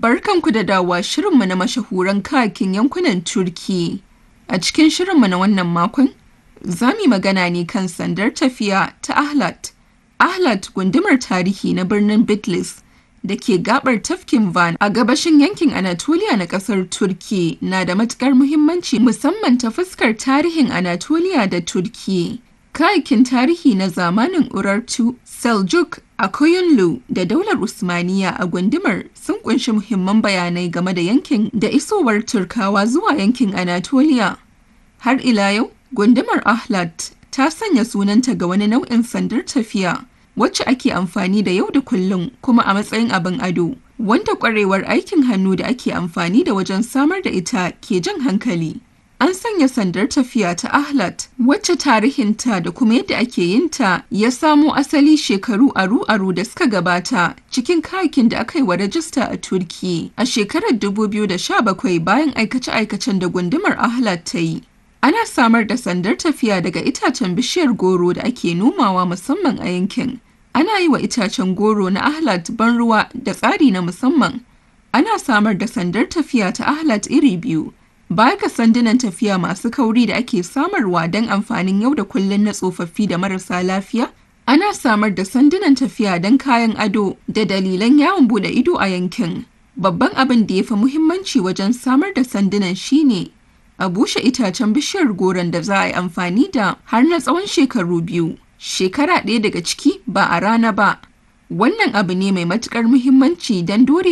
Barkanku da dawowa shirinmu na mashahuran kayakin yankunan Turki. A cikin shirinmu na wannan makon, za mu yi magana ne kan sandar tafiya ta Ahlat. Ahlat gundumar tarihi na birnin Bitlis da ke gabar tafkin Van a gabashin yankin Anatolia na ƙasar Turki na da matuƙar muhimmanci musamman ta fuskar tarihin Anatolia da Turki. Kayakin tarihi na zamanin Urartu, Seljuk, Akoyunlu da daular Usmaniya a gundumar sun kunshi muhimman bayanai game da yankin da isowar Turkawa zuwa yankin Anatolia. Har ila yau, gundumar Ahlat ta sanya sunanta ga wani nau'in sandar tafiya wacce ake amfani da yau da kullum kuma a matsayin abin ado, wanda ƙwarewar aikin hannu da ake amfani da wajen samar da ita ke jan hankali. An sanya sandar tafiya ta Ahlat wacce tarihinta da kuma yadda ake yin ta ya samo asali shekaru aru-aru da suka gabata cikin kayakin da aka yi wa rajista a Turki a shekarar 2017 bayan aikace-aikacen da gundumar Ahlat ta yi. Ana samar da sandar tafiya daga itacen bishiyar goro da ake nomawa musamman a yankin. Ana yi wa itacen goro na Ahlat ban ruwa da tsari na musamman. Ana samar da sandar tafiya ta Ahlat iri biyu. Baya ga sandunan tafiya masu kauri da ake samarwa don amfanin yau da kullum na tsofaffi da marasa lafiya, ana samar da sandunan tafiya don kayan ado da dalilan yawon bude ido a yankin. Babban abin da ya fi muhimmanci wajen samar da sandunan shine a bushe itacen bishiyar goron da za a yi amfani da har na tsawon shekaru biyu. Shekara ɗaya daga ciki ba a rana ba. Wannan abu ne mai matuƙar muhimmanci don dore